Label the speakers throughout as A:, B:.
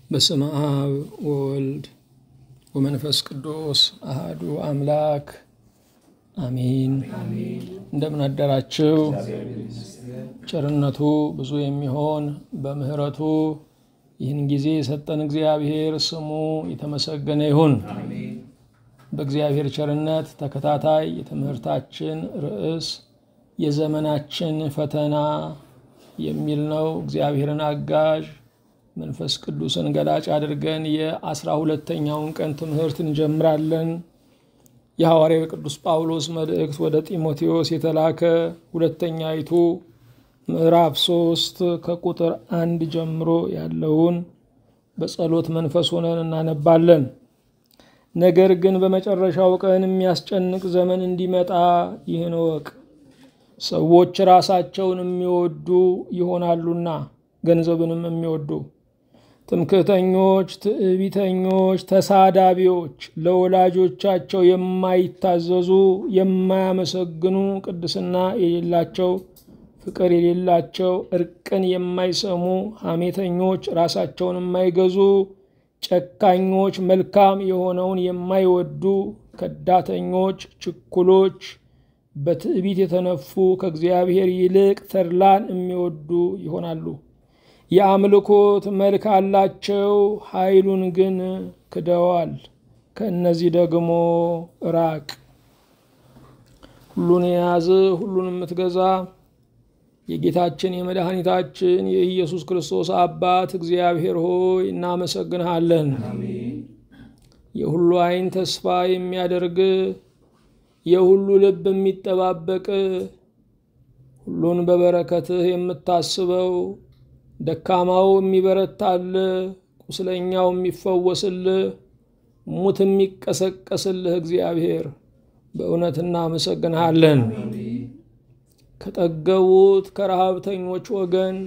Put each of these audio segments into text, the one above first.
A: በስመ አብ ወወልድ ወመንፈስ ቅዱስ አሃዱ አምላክ አሚን። እንደምን አደራችሁ? ቸርነቱ ብዙ የሚሆን በምሕረቱ ይህን ጊዜ የሰጠን እግዚአብሔር ስሙ የተመሰገነ ይሁን። በእግዚአብሔር ቸርነት ተከታታይ የትምህርታችን ርዕስ የዘመናችን ፈተና የሚል ነው። እግዚአብሔርን አጋዥ መንፈስ ቅዱስን ገላጭ አድርገን የአስራ ሁለተኛውን ቀን ትምህርት እንጀምራለን። የሐዋርያው ቅዱስ ጳውሎስ መልእክት ወደ ጢሞቴዎስ የተላከ ሁለተኛይቱ ምዕራፍ ሶስት ከቁጥር አንድ ጀምሮ ያለውን በጸሎት መንፈስ ሆነን እናነባለን። ነገር ግን በመጨረሻው ቀን የሚያስጨንቅ ዘመን እንዲመጣ ይህን እወቅ። ሰዎች ራሳቸውን የሚወዱ ይሆናሉና ገንዘብንም የሚወዱ ትምክህተኞች፣ ትዕቢተኞች፣ ተሳዳቢዎች፣ ለወላጆቻቸው የማይታዘዙ፣ የማያመሰግኑ፣ ቅድስና የሌላቸው፣ ፍቅር የሌላቸው፣ እርቅን የማይሰሙ፣ ሐሜተኞች፣ ራሳቸውን የማይገዙ፣ ጨካኞች፣ መልካም የሆነውን የማይወዱ፣ ከዳተኞች፣ ችኩሎች፣ በትዕቢት የተነፉ፣ ከእግዚአብሔር ይልቅ ተድላን የሚወዱ ይሆናሉ። የአምልኮት መልክ አላቸው፣ ኃይሉን ግን ክደዋል። ከእነዚህ ደግሞ ራቅ። ሁሉን የያዘ ሁሉን የምትገዛ የጌታችን የመድኃኒታችን የኢየሱስ ክርስቶስ አባት እግዚአብሔር ሆይ እናመሰግንሃለን። የሁሉ ዓይን ተስፋ የሚያደርግ የሁሉ ልብ የሚጠባበቅ ሁሉን በበረከትህ የምታስበው ደካማው የሚበረታልህ፣ ቁስለኛው የሚፈወስልህ፣ ሙት የሚቀሰቀስልህ እግዚአብሔር በእውነት እናመሰግንሃለን። ከጠገቡት ከረሃብተኞች ወገን፣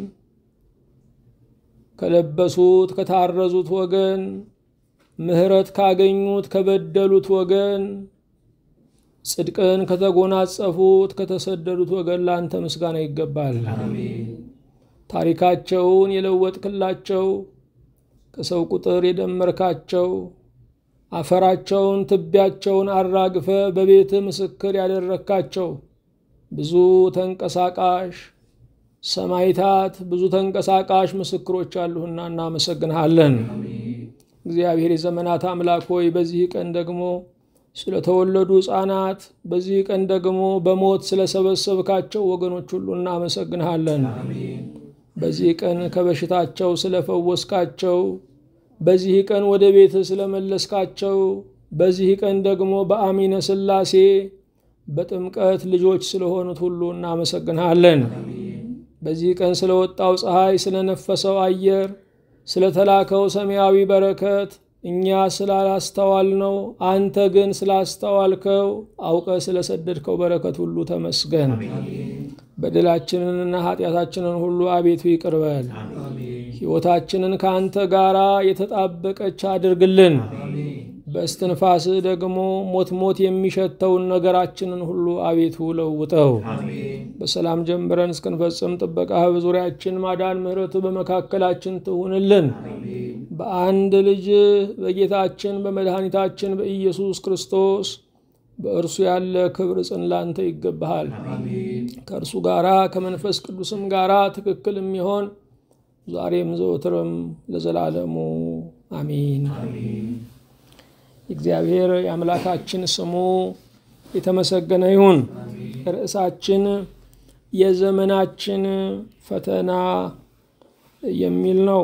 A: ከለበሱት ከታረዙት ወገን፣ ምሕረት ካገኙት ከበደሉት ወገን፣ ጽድቅን ከተጎናጸፉት ከተሰደዱት ወገን ለአንተ ምስጋና ይገባል። ታሪካቸውን የለወጥክላቸው ከሰው ቁጥር የደመርካቸው አፈራቸውን ትቢያቸውን አራግፈ በቤት ምስክር ያደረካቸው ብዙ ተንቀሳቃሽ ሰማይታት ብዙ ተንቀሳቃሽ ምስክሮች አሉህና እናመሰግንሃለን። እግዚአብሔር የዘመናት አምላክ ሆይ በዚህ ቀን ደግሞ ስለተወለዱ ሕፃናት በዚህ ቀን ደግሞ በሞት ስለሰበሰብካቸው ወገኖች ሁሉ እናመሰግንሃለን። በዚህ ቀን ከበሽታቸው ስለፈወስካቸው፣ በዚህ ቀን ወደ ቤት ስለመለስካቸው፣ በዚህ ቀን ደግሞ በአሚነ ሥላሴ በጥምቀት ልጆች ስለሆኑት ሁሉ እናመሰግንሃለን። በዚህ ቀን ስለወጣው ፀሐይ፣ ስለነፈሰው አየር፣ ስለተላከው ሰማያዊ በረከት እኛ ስላላስተዋልነው አንተ ግን ስላስተዋልከው አውቀ ስለሰደድከው በረከት ሁሉ ተመስገን። በደላችንንና ኃጢአታችንን ሁሉ አቤቱ ይቅር በል። ሕይወታችንን ከአንተ ጋር የተጣበቀች አድርግልን። በእስትንፋስ ደግሞ ሞት ሞት የሚሸተውን ነገራችንን ሁሉ አቤቱ ለውጠው። በሰላም ጀምረን እስክንፈጽም ጥበቃህ በዙሪያችን ማዳን፣ ምሕረት በመካከላችን ትሁንልን። በአንድ ልጅ በጌታችን በመድኃኒታችን በኢየሱስ ክርስቶስ በእርሱ ያለ ክብር ጽን ላንተ ይገባሃል። ከእርሱ ጋራ ከመንፈስ ቅዱስም ጋራ ትክክል የሚሆን ዛሬም ዘወትርም ለዘላለሙ አሚን። እግዚአብሔር የአምላካችን ስሙ የተመሰገነ ይሁን። ርዕሳችን የዘመናችን ፈተና የሚል ነው።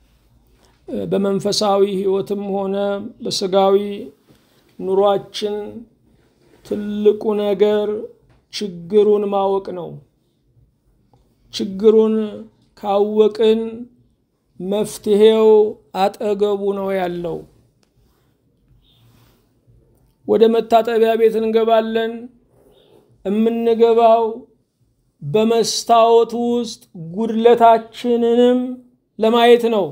A: በመንፈሳዊ ሕይወትም ሆነ በስጋዊ ኑሯችን ትልቁ ነገር ችግሩን ማወቅ ነው። ችግሩን ካወቅን መፍትሄው አጠገቡ ነው ያለው። ወደ መታጠቢያ ቤት እንገባለን። የምንገባው በመስታወት ውስጥ ጉድለታችንንም ለማየት ነው።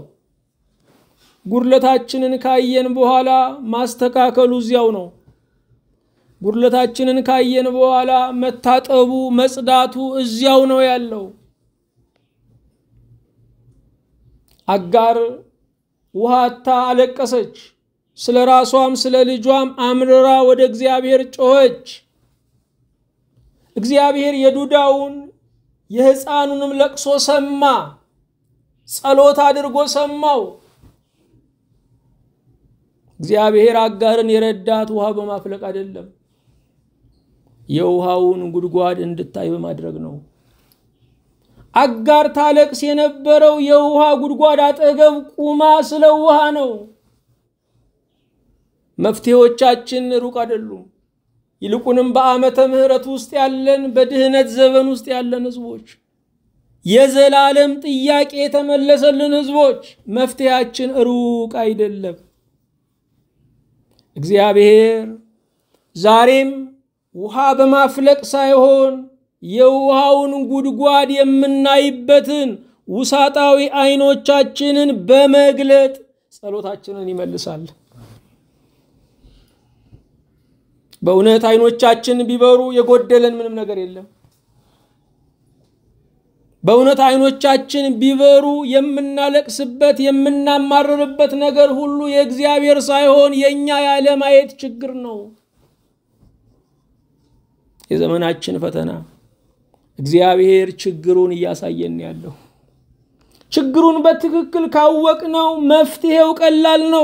A: ጉድለታችንን ካየን በኋላ ማስተካከሉ እዚያው ነው። ጉድለታችንን ካየን በኋላ መታጠቡ መጽዳቱ እዚያው ነው ያለው። አጋር ውሃ አታ አለቀሰች። ስለ ራሷም ስለ ልጇም አምርራ ወደ እግዚአብሔር ጮኸች። እግዚአብሔር የዱዳውን የሕፃኑንም ለቅሶ ሰማ። ጸሎት አድርጎ ሰማው። እግዚአብሔር አጋርን የረዳት ውሃ በማፍለቅ አይደለም፣ የውሃውን ጉድጓድ እንድታይ በማድረግ ነው። አጋር ታለቅስ የነበረው የውሃ ጉድጓድ አጠገብ ቁማ ስለ ውሃ ነው። መፍትሄዎቻችን ሩቅ አይደሉም። ይልቁንም በዓመተ ምሕረት ውስጥ ያለን በድህነት ዘመን ውስጥ ያለን ህዝቦች የዘላለም ጥያቄ የተመለሰልን ህዝቦች መፍትሄያችን ሩቅ አይደለም። እግዚአብሔር ዛሬም ውሃ በማፍለቅ ሳይሆን የውሃውን ጉድጓድ የምናይበትን ውሳጣዊ አይኖቻችንን በመግለጥ ጸሎታችንን ይመልሳል። በእውነት አይኖቻችን ቢበሩ የጎደለን ምንም ነገር የለም። በእውነት አይኖቻችን ቢበሩ የምናለቅስበት የምናማርርበት ነገር ሁሉ የእግዚአብሔር ሳይሆን የእኛ ያለማየት ችግር ነው። የዘመናችን ፈተና እግዚአብሔር ችግሩን እያሳየን ያለው። ችግሩን በትክክል ካወቅነው መፍትሄው ቀላል ነው።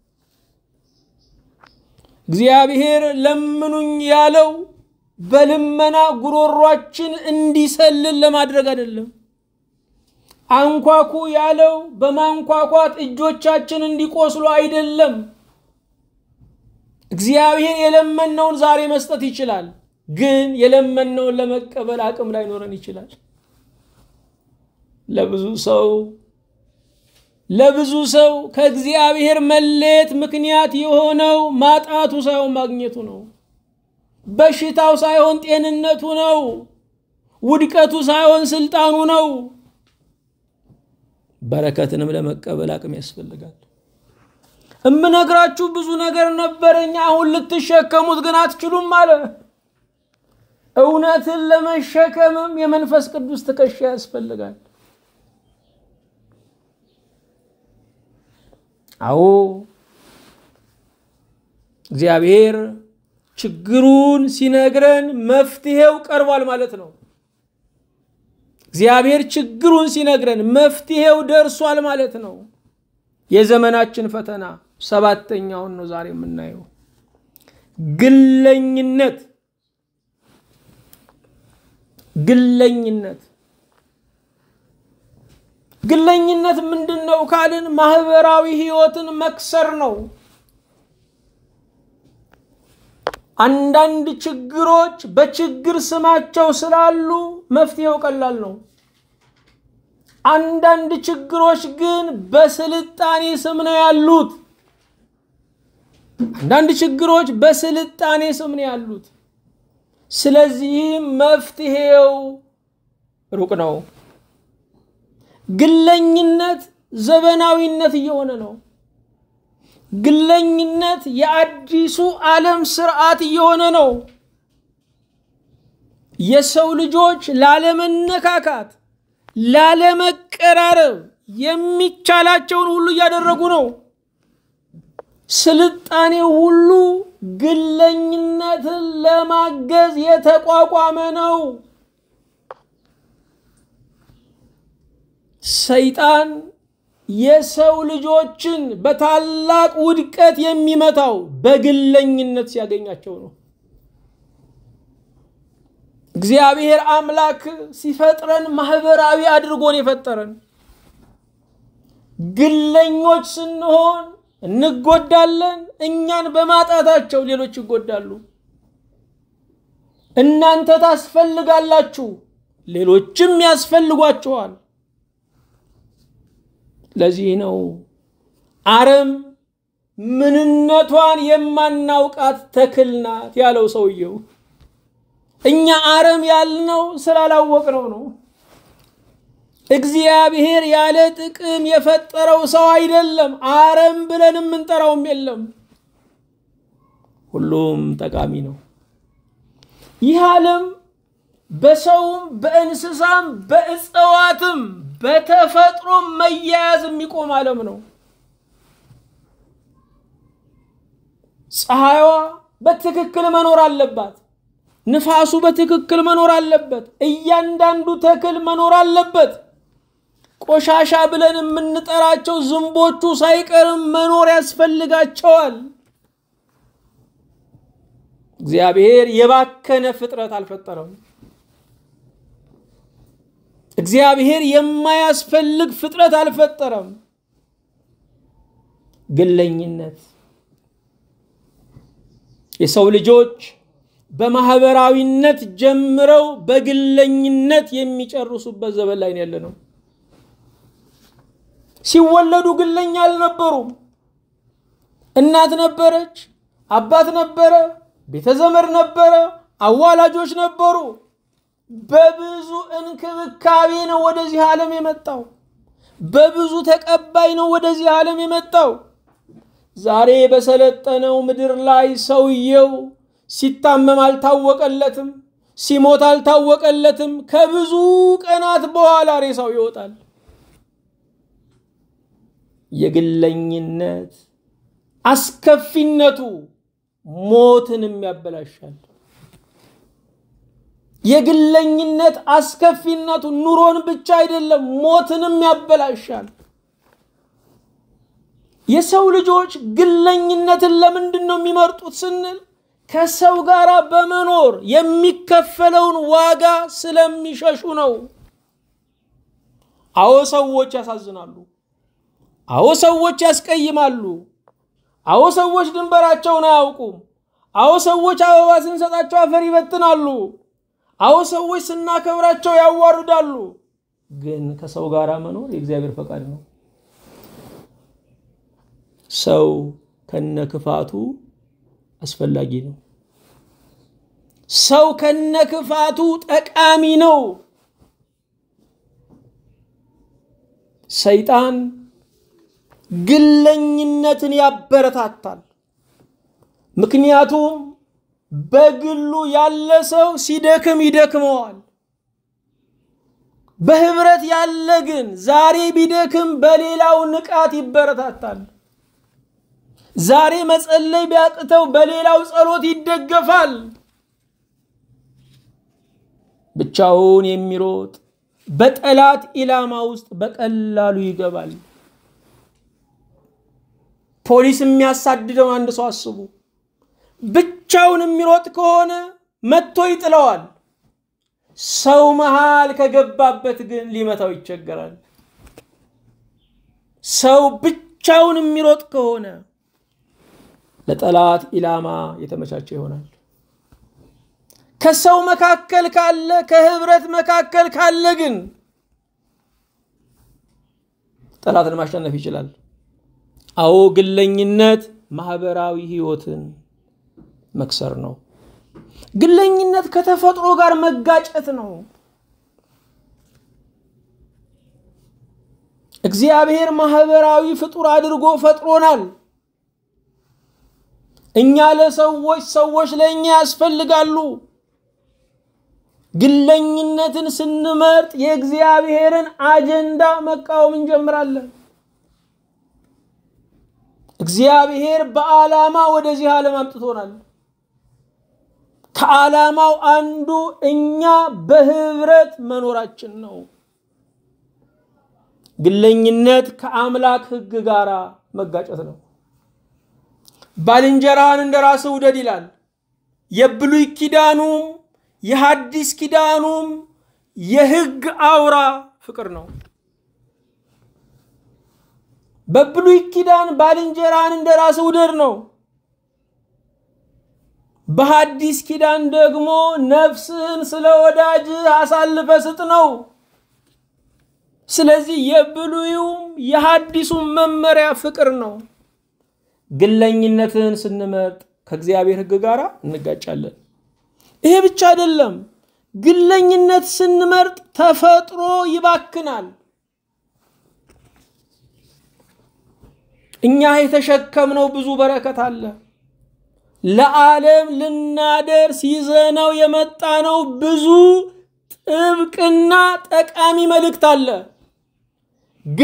A: እግዚአብሔር ለምኑኝ ያለው በልመና ጉሮሯችን እንዲሰልል ለማድረግ አይደለም። አንኳኩ ያለው በማንኳኳት እጆቻችን እንዲቆስሉ አይደለም። እግዚአብሔር የለመነውን ዛሬ መስጠት ይችላል፣ ግን የለመነውን ለመቀበል አቅም ላይኖረን ይችላል። ለብዙ ሰው ለብዙ ሰው ከእግዚአብሔር መለየት ምክንያት የሆነው ማጣቱ ሳይሆን ማግኘቱ ነው። በሽታው ሳይሆን ጤንነቱ ነው። ውድቀቱ ሳይሆን ስልጣኑ ነው። በረከትንም ለመቀበል አቅም ያስፈልጋል። እምነግራችሁ ብዙ ነገር ነበረኝ፣ አሁን ልትሸከሙት ግን አትችሉም አለ። እውነትን ለመሸከምም የመንፈስ ቅዱስ ትከሻ ያስፈልጋል። አዎ እግዚአብሔር ችግሩን ሲነግረን መፍትሄው ቀርቧል ማለት ነው። እግዚአብሔር ችግሩን ሲነግረን መፍትሄው ደርሷል ማለት ነው። የዘመናችን ፈተና ሰባተኛውን ነው ዛሬ የምናየው፣ ግለኝነት። ግለኝነት ግለኝነት ምንድን ነው ካልን ማህበራዊ ህይወትን መክሰር ነው። አንዳንድ ችግሮች በችግር ስማቸው ስላሉ መፍትሄው ቀላል ነው። አንዳንድ ችግሮች ግን በስልጣኔ ስም ነው ያሉት። አንዳንድ ችግሮች በስልጣኔ ስም ነው ያሉት። ስለዚህም መፍትሄው ሩቅ ነው። ግለኝነት ዘመናዊነት እየሆነ ነው። ግለኝነት የአዲሱ ዓለም ስርዓት እየሆነ ነው። የሰው ልጆች ላለመነካካት፣ ላለመቀራረብ የሚቻላቸውን ሁሉ እያደረጉ ነው። ስልጣኔ ሁሉ ግለኝነትን ለማገዝ የተቋቋመ ነው። ሰይጣን የሰው ልጆችን በታላቅ ውድቀት የሚመታው በግለኝነት ሲያገኛቸው ነው። እግዚአብሔር አምላክ ሲፈጥረን ማህበራዊ አድርጎን የፈጠረን። ግለኞች ስንሆን እንጎዳለን። እኛን በማጣታቸው ሌሎች ይጎዳሉ። እናንተ ታስፈልጋላችሁ፣ ሌሎችም ያስፈልጓችኋል። ለዚህ ነው አረም ምንነቷን የማናውቃት ተክል ናት ያለው ሰውየው። እኛ አረም ያልነው ስላላወቅነው ነው። እግዚአብሔር ያለ ጥቅም የፈጠረው ሰው አይደለም። አረም ብለን የምንጠራውም የለም። ሁሉም ጠቃሚ ነው። ይህ ዓለም በሰውም በእንስሳም በእጽዋትም በተፈጥሮ መያያዝ የሚቆም ዓለም ነው። ፀሐይዋ በትክክል መኖር አለባት። ንፋሱ በትክክል መኖር አለበት። እያንዳንዱ ተክል መኖር አለበት። ቆሻሻ ብለን የምንጠራቸው ዝንቦቹ ሳይቀርም መኖር ያስፈልጋቸዋል። እግዚአብሔር የባከነ ፍጥረት አልፈጠረም። እግዚአብሔር የማያስፈልግ ፍጥረት አልፈጠረም። ግለኝነት የሰው ልጆች በማህበራዊነት ጀምረው በግለኝነት የሚጨርሱበት ዘመን ላይ ያለ ነው። ሲወለዱ ግለኛ አልነበሩም። እናት ነበረች፣ አባት ነበረ፣ ቤተዘመድ ነበረ፣ አዋላጆች ነበሩ። በብዙ እንክብካቤ ነው ወደዚህ ዓለም የመጣው። በብዙ ተቀባይ ነው ወደዚህ ዓለም የመጣው። ዛሬ በሰለጠነው ምድር ላይ ሰውየው ሲታመም አልታወቀለትም፣ ሲሞት አልታወቀለትም። ከብዙ ቀናት በኋላ ሬሳው ይወጣል። የግለኝነት አስከፊነቱ ሞትንም ያበላሻል። የግለኝነት አስከፊነቱ ኑሮን ብቻ አይደለም ሞትንም ያበላሻል። የሰው ልጆች ግለኝነትን ለምንድን ነው የሚመርጡት ስንል ከሰው ጋር በመኖር የሚከፈለውን ዋጋ ስለሚሸሹ ነው። አዎ ሰዎች ያሳዝናሉ። አዎ ሰዎች ያስቀይማሉ። አዎ ሰዎች ድንበራቸውን አያውቁም። አዎ ሰዎች አበባ ስንሰጣቸው አፈር ይበትናሉ። አዎ ሰዎች ስናከብራቸው ያዋርዳሉ። ግን ከሰው ጋር መኖር የእግዚአብሔር ፈቃድ ነው። ሰው ከነክፋቱ አስፈላጊ ነው። ሰው ከነክፋቱ ጠቃሚ ነው። ሰይጣን ግለኝነትን ያበረታታል። ምክንያቱም በግሉ ያለ ሰው ሲደክም ይደክመዋል። በህብረት ያለ ግን ዛሬ ቢደክም በሌላው ንቃት ይበረታታል። ዛሬ መጸለይ ቢያቅተው በሌላው ጸሎት ይደገፋል። ብቻውን የሚሮጥ በጠላት ኢላማ ውስጥ በቀላሉ ይገባል። ፖሊስ የሚያሳድደው አንድ ሰው አስቡ። ብቻውን የሚሮጥ ከሆነ መጥቶ ይጥለዋል። ሰው መሃል ከገባበት ግን ሊመታው ይቸገራል። ሰው ብቻውን የሚሮጥ ከሆነ ለጠላት ኢላማ የተመቻቸ ይሆናል። ከሰው መካከል ካለ ከህብረት መካከል ካለ ግን ጠላትን ማሸነፍ ይችላል። አዎ ግለኝነት ማህበራዊ ህይወትን መክሰር ነው። ግለኝነት ከተፈጥሮ ጋር መጋጨት ነው። እግዚአብሔር ማህበራዊ ፍጡር አድርጎ ፈጥሮናል። እኛ ለሰዎች፣ ሰዎች ለእኛ ያስፈልጋሉ። ግለኝነትን ስንመርጥ የእግዚአብሔርን አጀንዳ መቃወም እንጀምራለን። እግዚአብሔር በዓላማ ወደዚህ ዓለም አምጥቶናል። ከዓላማው አንዱ እኛ በህብረት መኖራችን ነው። ግለኝነት ከአምላክ ሕግ ጋር መጋጨት ነው። ባልንጀራህን እንደ ራስህ ውደድ ይላል። የብሉይ ኪዳኑም የሐዲስ ኪዳኑም የሕግ አውራ ፍቅር ነው። በብሉይ ኪዳን ባልንጀራህን እንደ ራስህ ውደድ ነው። በሐዲስ ኪዳን ደግሞ ነፍስህን ስለ ወዳጅህ አሳልፈ ስጥ ነው። ስለዚህ የብሉዩም የሐዲሱም መመሪያ ፍቅር ነው። ግለኝነትን ስንመርጥ ከእግዚአብሔር ሕግ ጋር እንጋጫለን። ይሄ ብቻ አይደለም። ግለኝነት ስንመርጥ ተፈጥሮ ይባክናል። እኛ የተሸከምነው ብዙ በረከት አለ። ለዓለም ልናደርስ ይዘነው የመጣነው ብዙ ጥብቅና ጠቃሚ መልእክት አለ።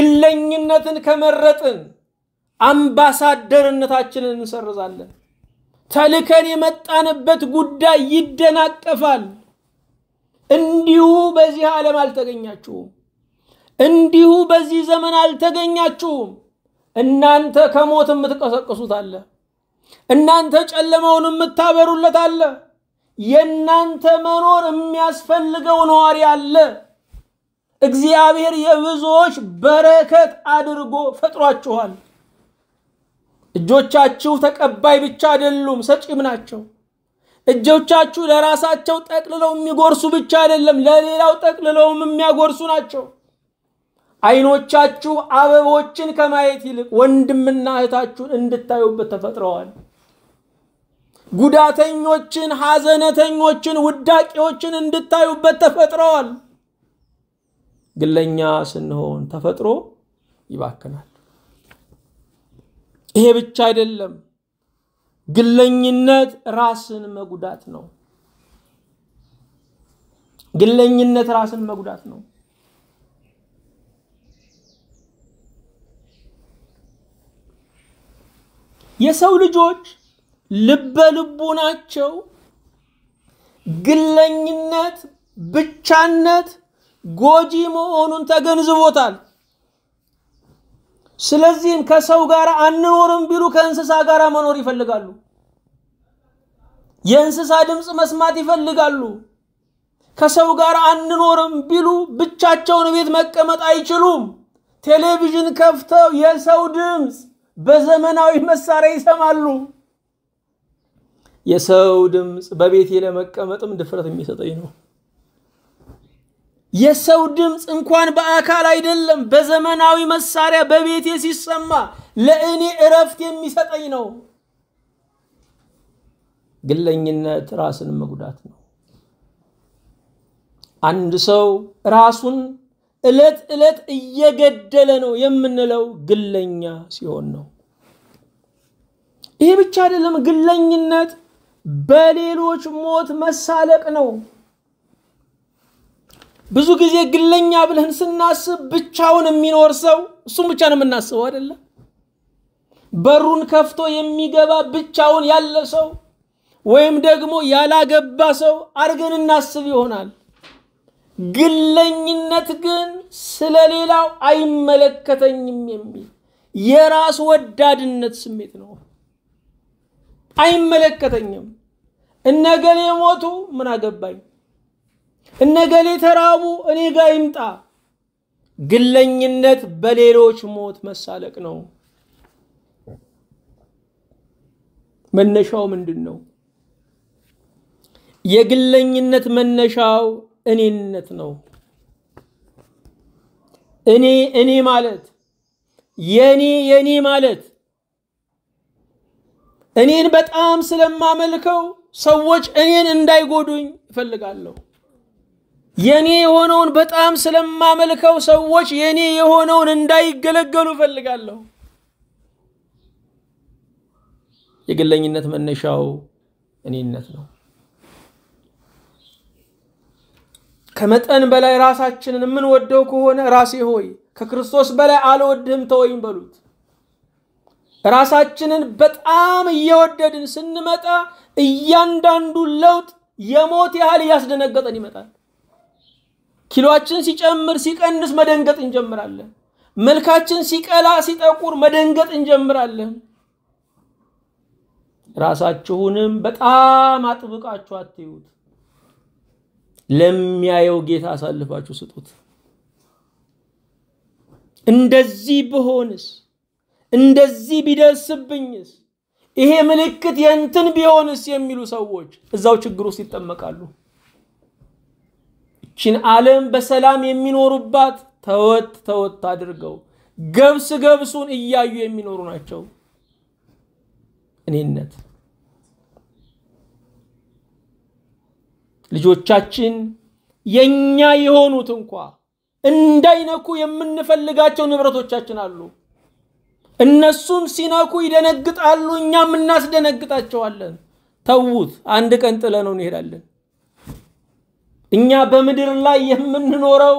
A: ግለኝነትን ከመረጥን አምባሳደርነታችንን እንሰርዛለን። ተልከን የመጣንበት ጉዳይ ይደናቀፋል። እንዲሁ በዚህ ዓለም አልተገኛችሁም። እንዲሁ በዚህ ዘመን አልተገኛችሁም። እናንተ ከሞት የምትቀሰቅሱት አለ። እናንተ ጨለማውን የምታበሩለት አለ። የእናንተ መኖር የሚያስፈልገው ነዋሪ አለ። እግዚአብሔር የብዙዎች በረከት አድርጎ ፈጥሯችኋል። እጆቻችሁ ተቀባይ ብቻ አይደሉም፣ ሰጪም ናቸው። እጆቻችሁ ለራሳቸው ጠቅልለው የሚጎርሱ ብቻ አይደለም፣ ለሌላው ጠቅልለውም የሚያጎርሱ ናቸው። አይኖቻችሁ አበቦችን ከማየት ይልቅ ወንድምና እህታችሁን እንድታዩበት ተፈጥረዋል። ጉዳተኞችን፣ ሐዘነተኞችን፣ ውዳቂዎችን እንድታዩበት ተፈጥረዋል። ግለኛ ስንሆን ተፈጥሮ ይባክናል። ይሄ ብቻ አይደለም። ግለኝነት ራስን መጉዳት ነው። ግለኝነት ራስን መጉዳት ነው። የሰው ልጆች ልበ ልቡናቸው ግለኝነት፣ ብቻነት ጎጂ መሆኑን ተገንዝቦታል። ስለዚህም ከሰው ጋር አንኖርም ቢሉ ከእንስሳ ጋር መኖር ይፈልጋሉ። የእንስሳ ድምፅ መስማት ይፈልጋሉ። ከሰው ጋር አንኖርም ቢሉ ብቻቸውን ቤት መቀመጥ አይችሉም። ቴሌቪዥን ከፍተው የሰው ድምፅ በዘመናዊ መሳሪያ ይሰማሉ። የሰው ድምፅ በቤቴ ለመቀመጥም ድፍረት የሚሰጠኝ ነው። የሰው ድምፅ እንኳን በአካል አይደለም በዘመናዊ መሳሪያ በቤቴ ሲሰማ ለእኔ እረፍት የሚሰጠኝ ነው። ግለኝነት ራስን መጉዳት ነው። አንድ ሰው ራሱን ዕለት ዕለት እየገደለ ነው የምንለው ግለኛ ሲሆን ነው። ይህ ብቻ አይደለም። ግለኝነት በሌሎች ሞት መሳለቅ ነው። ብዙ ጊዜ ግለኛ ብለን ስናስብ ብቻውን የሚኖር ሰው እሱም ብቻ ነው የምናስበው አይደለም። በሩን ከፍቶ የሚገባ ብቻውን ያለ ሰው ወይም ደግሞ ያላገባ ሰው አድርገን እናስብ ይሆናል። ግለኝነት ግን ስለሌላው አይመለከተኝም የሚል የራስ ወዳድነት ስሜት ነው። አይመለከተኝም። እነገሌ ሞቱ፣ ምን አገባኝ? እነገሌ ተራቡ፣ እኔ ጋር ይምጣ። ግለኝነት በሌሎች ሞት መሳለቅ ነው። መነሻው ምንድን ነው? የግለኝነት መነሻው እኔነት ነው። እኔ እኔ ማለት የኔ የኔ ማለት እኔን በጣም ስለማመልከው ሰዎች እኔን እንዳይጎዱኝ እፈልጋለሁ። የኔ የሆነውን በጣም ስለማመልከው ሰዎች የኔ የሆነውን እንዳይገለገሉ እፈልጋለሁ። የግለኝነት መነሻው እኔነት ነው። ከመጠን በላይ ራሳችንን የምንወደው ከሆነ ራሴ ሆይ ከክርስቶስ በላይ አልወድህም ተወኝ በሉት። ራሳችንን በጣም እየወደድን ስንመጣ እያንዳንዱ ለውጥ የሞት ያህል እያስደነገጠን ይመጣል። ኪሎአችን ሲጨምር ሲቀንስ መደንገጥ እንጀምራለን። መልካችን ሲቀላ ሲጠቁር መደንገጥ እንጀምራለን። ራሳችሁንም በጣም አጥብቃችሁ አትዩት። ለሚያየው ጌታ አሳልፋችሁ ስጡት። እንደዚህ ብሆንስ፣ እንደዚህ ቢደርስብኝስ፣ ይሄ ምልክት የእንትን ቢሆንስ የሚሉ ሰዎች እዛው ችግር ውስጥ ይጠመቃሉ። ይችን ዓለም በሰላም የሚኖሩባት ተወት ተወት አድርገው ገብስ ገብሱን እያዩ የሚኖሩ ናቸው። እኔነት ልጆቻችን የኛ የሆኑት እንኳ እንዳይነኩ የምንፈልጋቸው ንብረቶቻችን አሉ። እነሱን ሲነኩ ይደነግጣሉ፣ እኛም እናስደነግጣቸዋለን። ተዉት፣ አንድ ቀን ጥለነው እንሄዳለን። እኛ በምድር ላይ የምንኖረው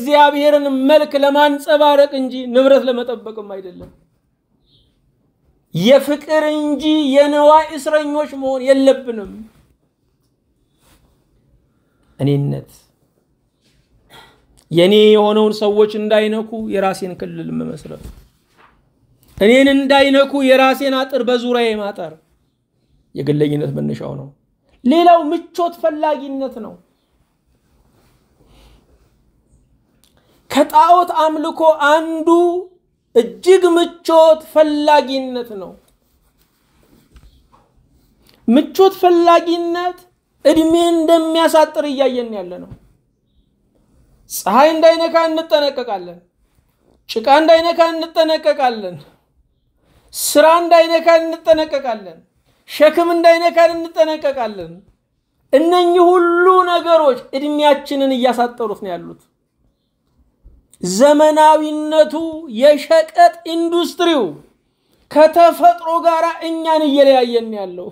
A: የእግዚአብሔርን መልክ ለማንጸባረቅ እንጂ ንብረት ለመጠበቅም አይደለም። የፍቅር እንጂ የንዋይ እስረኞች መሆን የለብንም። እኔነት የኔ የሆነውን ሰዎች እንዳይነኩ የራሴን ክልል መመስረት፣ እኔን እንዳይነኩ የራሴን አጥር በዙሪያ ማጠር የግለኝነት መነሻው ነው። ሌላው ምቾት ፈላጊነት ነው። ከጣዖት አምልኮ አንዱ እጅግ ምቾት ፈላጊነት ነው። ምቾት ፈላጊነት እድሜ እንደሚያሳጥር እያየን ያለ ነው። ፀሐይ እንዳይነካ እንጠነቀቃለን። ጭቃ እንዳይነካ እንጠነቀቃለን። ስራ እንዳይነካ እንጠነቀቃለን። ሸክም እንዳይነካን እንጠነቀቃለን። እነኚህ ሁሉ ነገሮች እድሜያችንን እያሳጠሩት ነው ያሉት። ዘመናዊነቱ የሸቀጥ ኢንዱስትሪው ከተፈጥሮ ጋር እኛን እየለያየን ያለው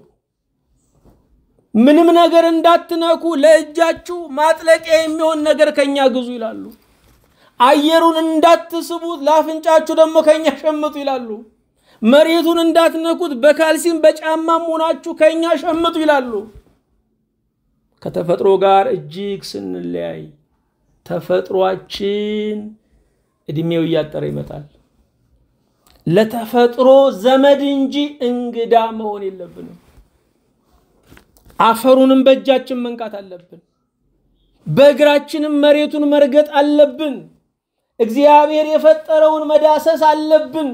A: ምንም ነገር እንዳትነኩ ለእጃችሁ ማጥለቂያ የሚሆን ነገር ከኛ ግዙ ይላሉ። አየሩን እንዳትስቡት ለአፍንጫችሁ ደግሞ ከኛ ሸምቱ ይላሉ። መሬቱን እንዳትነኩት በካልሲም በጫማም ሆናችሁ ከኛ ሸምቱ ይላሉ። ከተፈጥሮ ጋር እጅግ ስንለያይ ተፈጥሯችን እድሜው እያጠረ ይመጣል። ለተፈጥሮ ዘመድ እንጂ እንግዳ መሆን የለብንም። አፈሩንም በእጃችን መንካት አለብን። በእግራችንም መሬቱን መርገጥ አለብን። እግዚአብሔር የፈጠረውን መዳሰስ አለብን።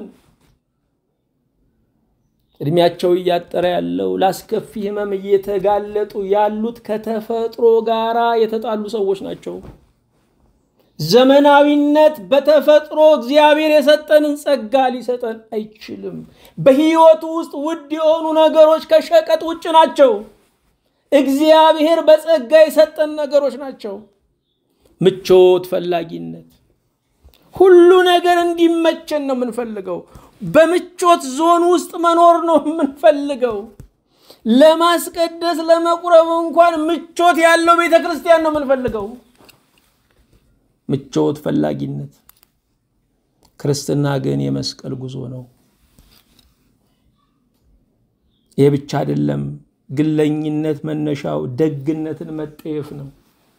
A: እድሜያቸው እያጠረ ያለው ላስከፊ ሕመም እየተጋለጡ ያሉት ከተፈጥሮ ጋራ የተጣሉ ሰዎች ናቸው። ዘመናዊነት በተፈጥሮ እግዚአብሔር የሰጠንን ጸጋ ሊሰጠን አይችልም። በሕይወቱ ውስጥ ውድ የሆኑ ነገሮች ከሸቀጥ ውጭ ናቸው። እግዚአብሔር በጸጋ የሰጠን ነገሮች ናቸው። ምቾት ፈላጊነት፣ ሁሉ ነገር እንዲመቸን ነው የምንፈልገው። በምቾት ዞን ውስጥ መኖር ነው የምንፈልገው። ለማስቀደስ ለመቁረብ እንኳን ምቾት ያለው ቤተ ክርስቲያን ነው የምንፈልገው። ምቾት ፈላጊነት። ክርስትና ግን የመስቀል ጉዞ ነው። ይህ ብቻ አይደለም። ግለኝነት መነሻው ደግነትን መጠየፍ ነው።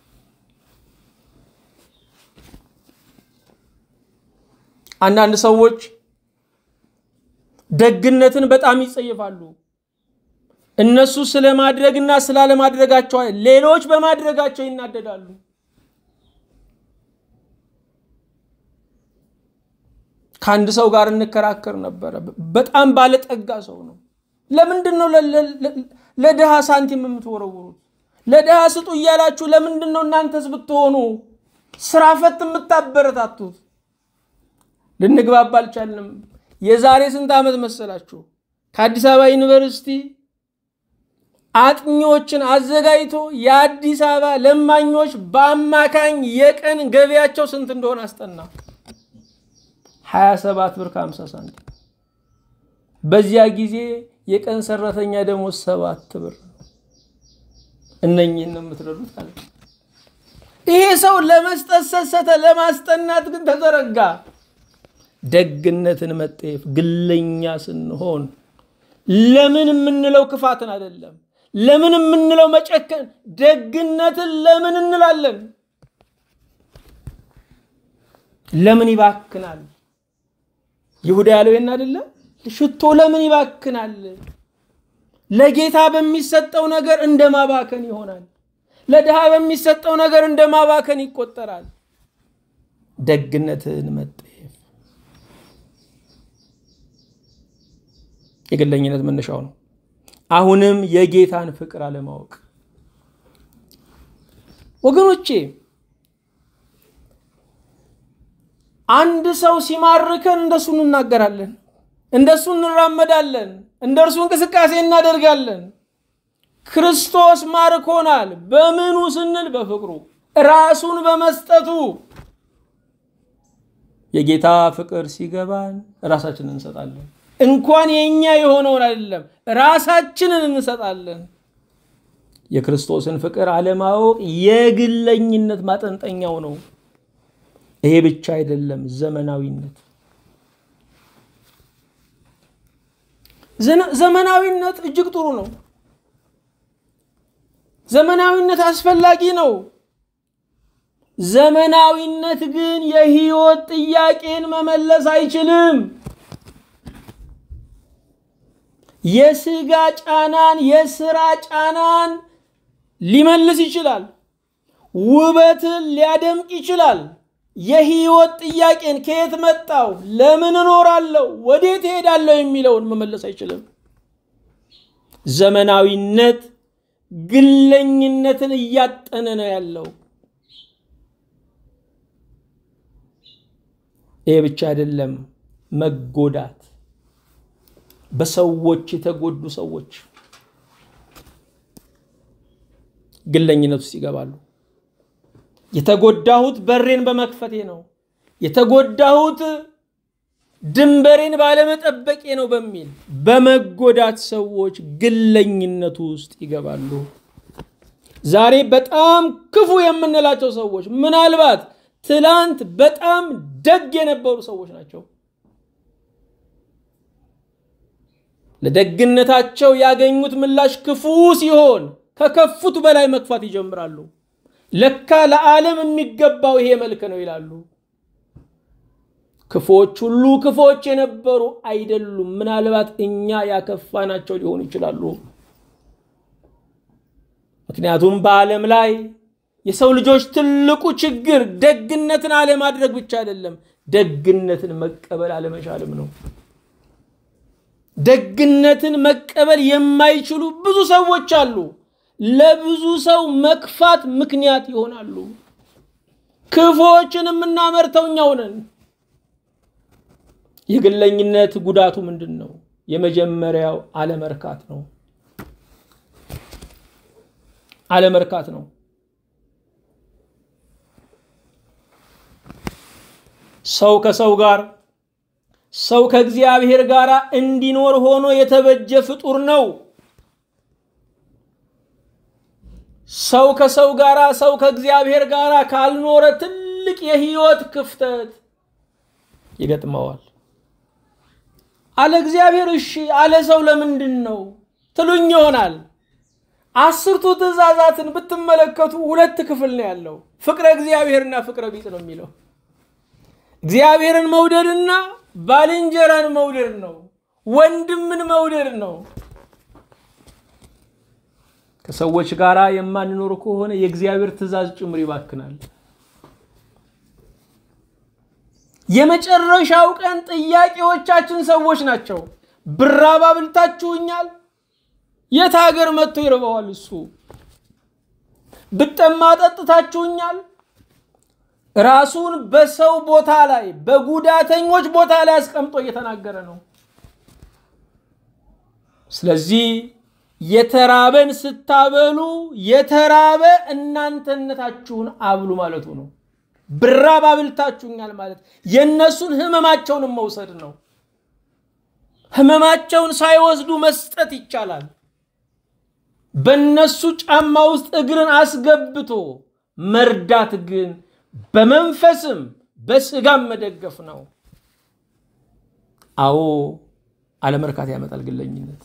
A: አንዳንድ ሰዎች ደግነትን በጣም ይጸየፋሉ። እነሱ ስለማድረግና ስላለማድረጋቸው ሌሎች በማድረጋቸው ይናደዳሉ። ከአንድ ሰው ጋር እንከራከር ነበረ። በጣም ባለጠጋ ሰው ነው። ለምንድን ነው ለድሃ ሳንቲም የምትወረውሩት? ለድሃ ስጡ እያላችሁ ለምንድን ነው እናንተስ ብትሆኑ ስራ ፈት የምታበረታቱት? ልንግባባ አልቻልንም። የዛሬ ስንት ዓመት መሰላችሁ? ከአዲስ አበባ ዩኒቨርሲቲ አጥኚዎችን አዘጋጅቶ የአዲስ አበባ ለማኞች በአማካኝ የቀን ገቢያቸው ስንት እንደሆነ አስጠና። 27 ብር ከ50 ሳንቲም። በዚያ ጊዜ የቀን ሰራተኛ ደሞዝ ሰባት ብር። እነኝህን ነው የምትረዱት አለ። ይሄ ሰው ለመስጠት ሰሰተ፣ ለማስጠናት ግን ተዘረጋ። ደግነትን መጠየፍ ግለኛ ስንሆን ለምን የምንለው ክፋትን አይደለም፣ ለምን የምንለው መጨከን፣ ደግነትን ለምን እንላለን? ለምን ይባክናል? ይሁዳ ያለው ይህን አይደለም? ሽቶ ለምን ይባክናል? ለጌታ በሚሰጠው ነገር እንደ ማባከን ይሆናል። ለድሃ በሚሰጠው ነገር እንደ ማባከን ይቆጠራል። ደግነትን መጠየፍ የግለኝነት መነሻው ነው። አሁንም የጌታን ፍቅር አለማወቅ ወገኖቼ፣ አንድ ሰው ሲማርከን እንደሱ እንናገራለን፣ እንደሱ እንራመዳለን፣ እንደ እርሱ እንቅስቃሴ እናደርጋለን። ክርስቶስ ማርኮናል። በምኑ ስንል በፍቅሩ ራሱን በመስጠቱ። የጌታ ፍቅር ሲገባን ራሳችንን እንሰጣለን። እንኳን የእኛ የሆነውን አይደለም ራሳችንን እንሰጣለን። የክርስቶስን ፍቅር አለማወቅ የግለኝነት ማጠንጠኛው ነው። ይሄ ብቻ አይደለም፣ ዘመናዊነት ዘመናዊነት እጅግ ጥሩ ነው። ዘመናዊነት አስፈላጊ ነው። ዘመናዊነት ግን የህይወት ጥያቄን መመለስ አይችልም። የስጋ ጫናን፣ የስራ ጫናን ሊመልስ ይችላል። ውበትን ሊያደምቅ ይችላል። የህይወት ጥያቄን ከየት መጣው፣ ለምን እኖራለሁ፣ ወዴት እሄዳለሁ የሚለውን መመለስ አይችልም። ዘመናዊነት ግለኝነትን እያጠነ ነው ያለው። ይሄ ብቻ አይደለም፣ መጎዳት በሰዎች የተጎዱ ሰዎች ግለኝነት ውስጥ ይገባሉ። የተጎዳሁት በሬን በመክፈቴ ነው፣ የተጎዳሁት ድንበሬን ባለመጠበቄ ነው በሚል በመጎዳት ሰዎች ግለኝነቱ ውስጥ ይገባሉ። ዛሬ በጣም ክፉ የምንላቸው ሰዎች ምናልባት ትላንት በጣም ደግ የነበሩ ሰዎች ናቸው። ለደግነታቸው ያገኙት ምላሽ ክፉ ሲሆን ከከፉት በላይ መክፋት ይጀምራሉ። ለካ ለዓለም የሚገባው ይሄ መልክ ነው ይላሉ። ክፎች ሁሉ ክፎች የነበሩ አይደሉም። ምናልባት እኛ ያከፋናቸው ሊሆኑ ይችላሉ። ምክንያቱም በዓለም ላይ የሰው ልጆች ትልቁ ችግር ደግነትን አለማድረግ ብቻ አይደለም፣ ደግነትን መቀበል አለመቻልም ነው። ደግነትን መቀበል የማይችሉ ብዙ ሰዎች አሉ። ለብዙ ሰው መክፋት ምክንያት ይሆናሉ። ክፉዎችን የምናመርተው እኛው ነን። የግለኝነት ጉዳቱ ምንድን ነው? የመጀመሪያው አለመርካት ነው። አለመርካት ነው። ሰው ከሰው ጋር ሰው ከእግዚአብሔር ጋር እንዲኖር ሆኖ የተበጀ ፍጡር ነው። ሰው ከሰው ጋር ሰው ከእግዚአብሔር ጋር ካልኖረ ትልቅ የህይወት ክፍተት ይገጥመዋል። አለ እግዚአብሔር እሺ፣ አለ ሰው ለምንድን ነው ትሉኝ ይሆናል። አስርቱ ትእዛዛትን ብትመለከቱ ሁለት ክፍል ነው ያለው፣ ፍቅረ እግዚአብሔርና ፍቅረ ቢጽ ነው የሚለው። እግዚአብሔርን መውደድና ባልንጀራን መውደድ ነው፣ ወንድምን መውደድ ነው። ከሰዎች ጋር የማንኖር ከሆነ የእግዚአብሔር ትእዛዝ ጭምር ይባክናል። የመጨረሻው ቀን ጥያቄዎቻችን ሰዎች ናቸው። ብራብ አብልታችሁኛል? የት ሀገር መጥቶ ይርበዋል እሱ? ብጠማ ጠጥታችሁኛል? ራሱን በሰው ቦታ ላይ በጉዳተኞች ቦታ ላይ አስቀምጦ እየተናገረ ነው። ስለዚህ የተራበን ስታበሉ የተራበ እናንተነታችሁን አብሉ ማለቱ ነው። ብራብ አብልታችሁኛል ማለት የእነሱን ህመማቸውንም መውሰድ ነው። ህመማቸውን ሳይወስዱ መስጠት ይቻላል። በእነሱ ጫማ ውስጥ እግርን አስገብቶ መርዳት ግን በመንፈስም በስጋም መደገፍ ነው። አዎ አለመርካት ያመጣል ግለኝነት።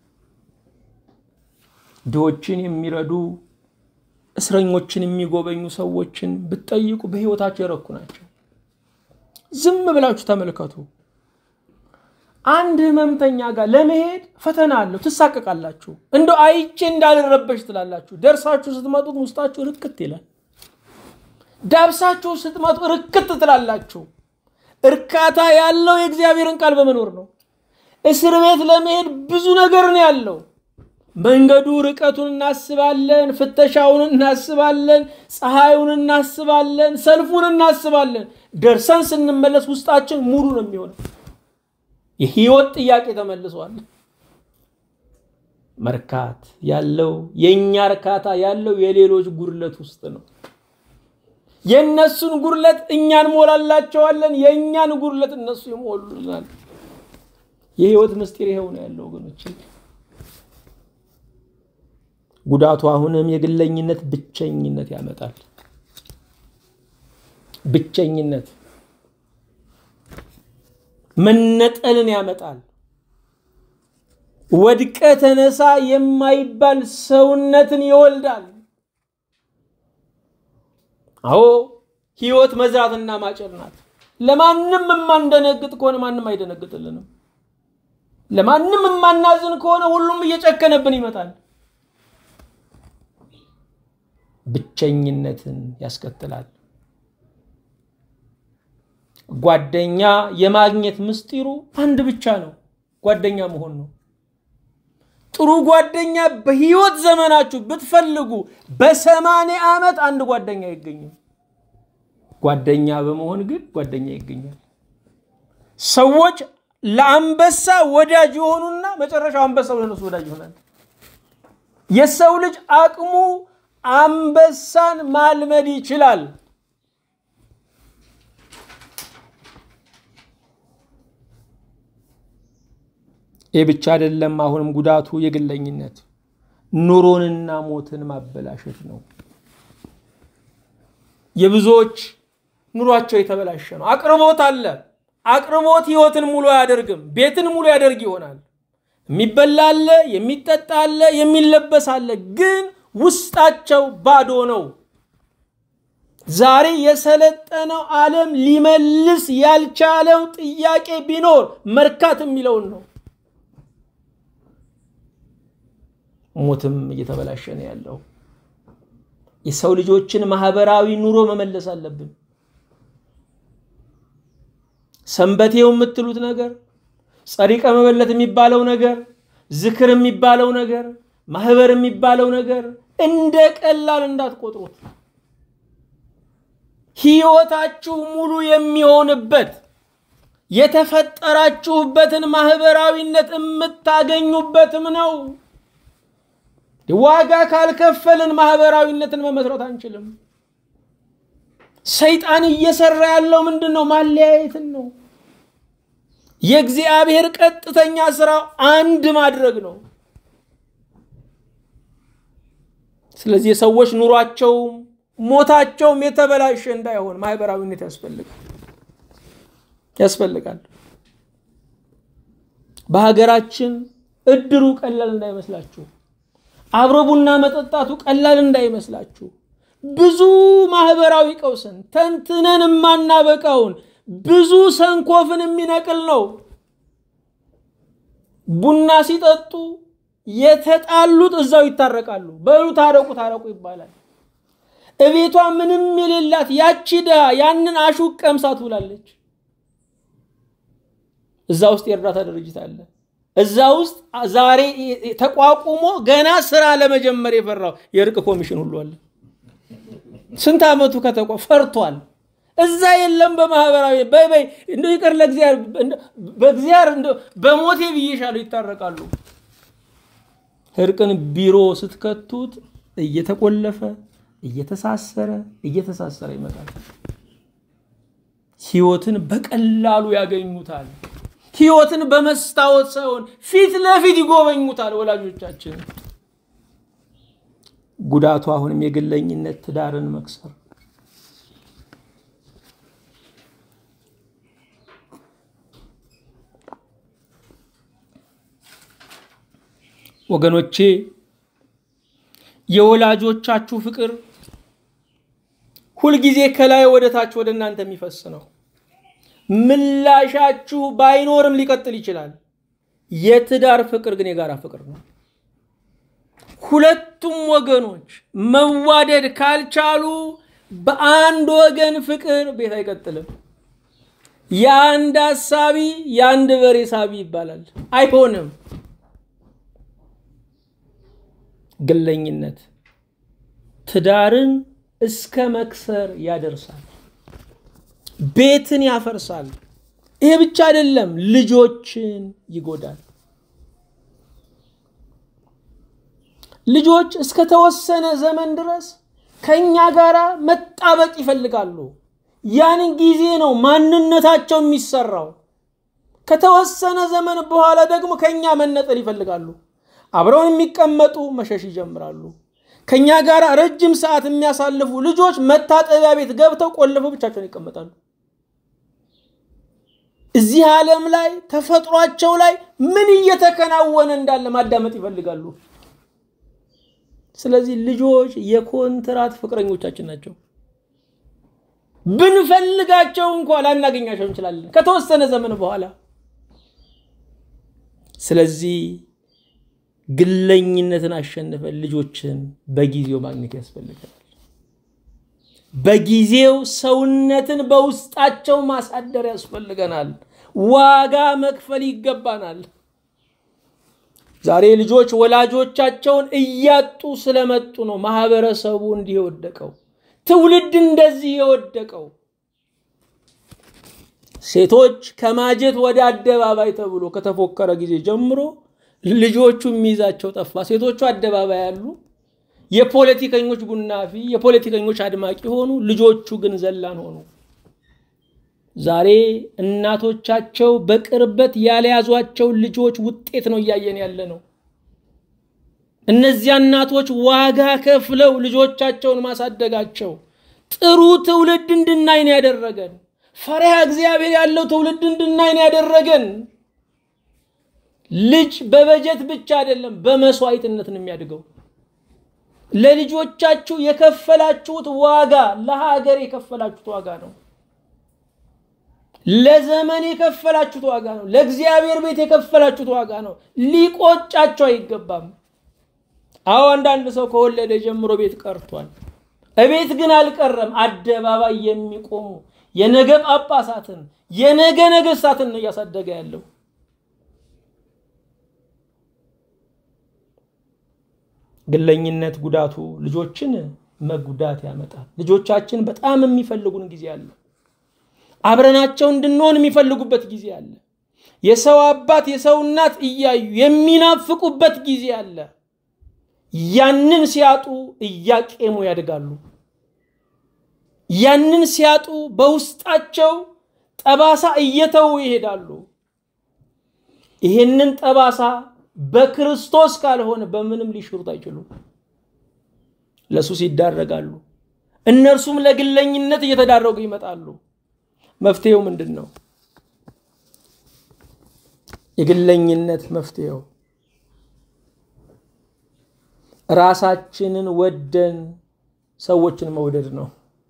A: ድሆችን የሚረዱ እስረኞችን የሚጎበኙ ሰዎችን ብትጠይቁ በህይወታቸው የረኩ ናቸው። ዝም ብላችሁ ተመልከቱ። አንድ ህመምተኛ ጋር ለመሄድ ፈተና አለው። ትሳቀቃላችሁ። እንደው አይቼ እንዳልረበሽ ትላላችሁ። ደርሳችሁ ስትመጡት ውስጣችሁ ርክት ይላል። ዳብሳችሁ ስትመጡ ርክት ትላላችሁ። እርካታ ያለው የእግዚአብሔርን ቃል በመኖር ነው። እስር ቤት ለመሄድ ብዙ ነገር ነው ያለው። መንገዱ ርቀቱን እናስባለን፣ ፍተሻውን እናስባለን፣ ፀሐዩን እናስባለን፣ ሰልፉን እናስባለን። ደርሰን ስንመለስ ውስጣችን ሙሉ ነው የሚሆነው። የህይወት ጥያቄ ተመልሷል። መርካት ያለው የእኛ እርካታ ያለው የሌሎች ጉድለት ውስጥ ነው። የእነሱን ጉድለት እኛ እንሞላላቸዋለን፣ የእኛን ጉድለት እነሱ ይሞሉልናል። የህይወት ምስጢር ይኸው ነው ያለው ወገኖች። ጉዳቱ አሁንም የግለኝነት ብቸኝነት ያመጣል። ብቸኝነት መነጠልን ያመጣል። ወድቀ ተነሳ የማይባል ሰውነትን ይወልዳል። አዎ ህይወት መዝራትና ማጨድ ናት። ለማንም የማንደነግጥ ከሆነ ማንም አይደነግጥልንም። ለማንም የማናዝን ከሆነ ሁሉም እየጨከነብን ይመጣል። ብቸኝነትን ያስከትላል። ጓደኛ የማግኘት ምስጢሩ አንድ ብቻ ነው፣ ጓደኛ መሆን ነው። ጥሩ ጓደኛ በህይወት ዘመናችሁ ብትፈልጉ በሰማንያ ዓመት አንድ ጓደኛ አይገኝም። ጓደኛ በመሆን ግን ጓደኛ ይገኛል። ሰዎች ለአንበሳ ወዳጅ የሆኑና መጨረሻው አንበሳው ለነሱ ወዳጅ ይሆናል። የሰው ልጅ አቅሙ አንበሳን ማልመድ ይችላል። ይህ ብቻ አይደለም። አሁንም ጉዳቱ የግለኝነት ኑሮንና ሞትን ማበላሸት ነው። የብዙዎች ኑሯቸው የተበላሸ ነው። አቅርቦት አለ። አቅርቦት ህይወትን ሙሉ አያደርግም። ቤትን ሙሉ ያደርግ ይሆናል። የሚበላ አለ፣ የሚጠጣ አለ፣ የሚለበስ አለ። ግን ውስጣቸው ባዶ ነው። ዛሬ የሰለጠነው ዓለም ሊመልስ ያልቻለው ጥያቄ ቢኖር መርካት የሚለውን ነው። ሞትም እየተበላሸ ነው ያለው። የሰው ልጆችን ማህበራዊ ኑሮ መመለስ አለብን። ሰንበቴው የምትሉት ነገር፣ ጸሪቀ መበለት የሚባለው ነገር፣ ዝክር የሚባለው ነገር፣ ማህበር የሚባለው ነገር እንደ ቀላል እንዳትቆጥሩት። ህይወታችሁ ሙሉ የሚሆንበት የተፈጠራችሁበትን ማህበራዊነት የምታገኙበትም ነው። ዋጋ ካልከፈልን ማህበራዊነትን መመስረት አንችልም። ሰይጣን እየሰራ ያለው ምንድን ነው? ማለያየትን ነው። የእግዚአብሔር ቀጥተኛ ስራው አንድ ማድረግ ነው። ስለዚህ የሰዎች ኑሯቸውም ሞታቸውም የተበላሸ እንዳይሆን ማህበራዊነት ያስፈልጋል ያስፈልጋል። በሀገራችን እድሩ ቀላል እንዳይመስላችሁ፣ አብሮ ቡና መጠጣቱ ቀላል እንዳይመስላችሁ። ብዙ ማህበራዊ ቀውስን ተንትነን የማናበቃውን ብዙ ሰንኮፍን የሚነቅል ነው። ቡና ሲጠጡ የተጣሉት እዛው ይታረቃሉ። በሉ ታረቁ ታረቁ ይባላል። እቤቷ ምንም የሌላት ያቺ ድሃ ያንን አሹቅ ቀምሳ ትውላለች። እዛ ውስጥ የእርዳታ ድርጅት አለ። እዛ ውስጥ ዛሬ ተቋቁሞ ገና ስራ ለመጀመር የፈራው የእርቅ ኮሚሽን ሁሉ አለ። ስንት ዓመቱ ከተቋ ፈርቷል። እዛ የለም። በማህበራዊ በይ እንደ ይቅር በእግዚአብሔር በሞቴ ብዬሻለሁ ይታረቃሉ። እርቅን ቢሮ ስትከቱት እየተቆለፈ እየተሳሰረ እየተሳሰረ ይመጣል። ህይወትን በቀላሉ ያገኙታል። ህይወትን በመስታወት ሳይሆን ፊት ለፊት ይጎበኙታል ወላጆቻችን። ጉዳቱ አሁንም የግለኝነት ትዳርን መክሰር ወገኖቼ የወላጆቻችሁ ፍቅር ሁልጊዜ ከላይ ወደ ታች ወደ እናንተ የሚፈስ ነው። ምላሻችሁ ባይኖርም ሊቀጥል ይችላል። የትዳር ፍቅር ግን የጋራ ፍቅር ነው። ሁለቱም ወገኖች መዋደድ ካልቻሉ በአንድ ወገን ፍቅር ቤት አይቀጥልም። የአንድ አሳቢ የአንድ በሬ ሳቢ ይባላል። አይሆንም። ግለኝነት ትዳርን እስከ መክሰር ያደርሳል። ቤትን ያፈርሳል። ይሄ ብቻ አይደለም፣ ልጆችን ይጎዳል። ልጆች እስከ ተወሰነ ዘመን ድረስ ከእኛ ጋር መጣበቅ ይፈልጋሉ። ያን ጊዜ ነው ማንነታቸው የሚሰራው። ከተወሰነ ዘመን በኋላ ደግሞ ከእኛ መነጠል ይፈልጋሉ። አብረውን የሚቀመጡ መሸሽ ይጀምራሉ። ከእኛ ጋር ረጅም ሰዓት የሚያሳልፉ ልጆች መታጠቢያ ቤት ገብተው ቆልፈው ብቻቸውን ይቀመጣሉ። እዚህ ዓለም ላይ ተፈጥሯቸው ላይ ምን እየተከናወነ እንዳለ ማዳመጥ ይፈልጋሉ። ስለዚህ ልጆች የኮንትራት ፍቅረኞቻችን ናቸው። ብንፈልጋቸው እንኳ ላናገኛቸው እንችላለን ከተወሰነ ዘመን በኋላ። ስለዚህ ግለኝነትን አሸንፈን ልጆችን በጊዜው ማግኘት ያስፈልገናል። በጊዜው ሰውነትን በውስጣቸው ማሳደር ያስፈልገናል። ዋጋ መክፈል ይገባናል። ዛሬ ልጆች ወላጆቻቸውን እያጡ ስለመጡ ነው ማህበረሰቡ እንዲህ የወደቀው፣ ትውልድ እንደዚህ የወደቀው። ሴቶች ከማጀት ወደ አደባባይ ተብሎ ከተፎከረ ጊዜ ጀምሮ ልጆቹ የሚይዛቸው ጠፋ። ሴቶቹ አደባባይ ያሉ የፖለቲከኞች ቡናፊ፣ የፖለቲከኞች አድማቂ ሆኑ። ልጆቹ ግን ዘላን ሆኑ። ዛሬ እናቶቻቸው በቅርበት ያልያዟቸው ልጆች ውጤት ነው እያየን ያለ ነው። እነዚያ እናቶች ዋጋ ከፍለው ልጆቻቸውን ማሳደጋቸው ጥሩ ትውልድ እንድናይ ነው ያደረገን። ፈሪሃ እግዚአብሔር ያለው ትውልድ እንድናይ ነው ያደረገን። ልጅ በበጀት ብቻ አይደለም፣ በመስዋዕትነት ነው የሚያድገው። ለልጆቻችሁ የከፈላችሁት ዋጋ ለሀገር የከፈላችሁት ዋጋ ነው። ለዘመን የከፈላችሁት ዋጋ ነው። ለእግዚአብሔር ቤት የከፈላችሁት ዋጋ ነው። ሊቆጫቸው አይገባም። አዎ አንዳንድ ሰው ከወለደ ጀምሮ ቤት ቀርቷል። እቤት ግን አልቀረም። አደባባይ የሚቆሙ የነገ ጳጳሳትን የነገ ነገስታትን ነው እያሳደገ ያለው። ግለኝነት ጉዳቱ ልጆችን መጉዳት ያመጣል። ልጆቻችን በጣም የሚፈልጉን ጊዜ አለ። አብረናቸው እንድንሆን የሚፈልጉበት ጊዜ አለ። የሰው አባት የሰው እናት እያዩ የሚናፍቁበት ጊዜ አለ። ያንን ሲያጡ እያቄሙ ያድጋሉ። ያንን ሲያጡ በውስጣቸው ጠባሳ እየተዉ ይሄዳሉ። ይሄንን ጠባሳ በክርስቶስ ካልሆነ በምንም ሊሽሩት አይችሉም። ለሱስ ይዳረጋሉ። እነርሱም ለግለኝነት እየተዳረጉ ይመጣሉ። መፍትሄው ምንድን ነው? የግለኝነት መፍትሄው ራሳችንን ወደን ሰዎችን መውደድ ነው።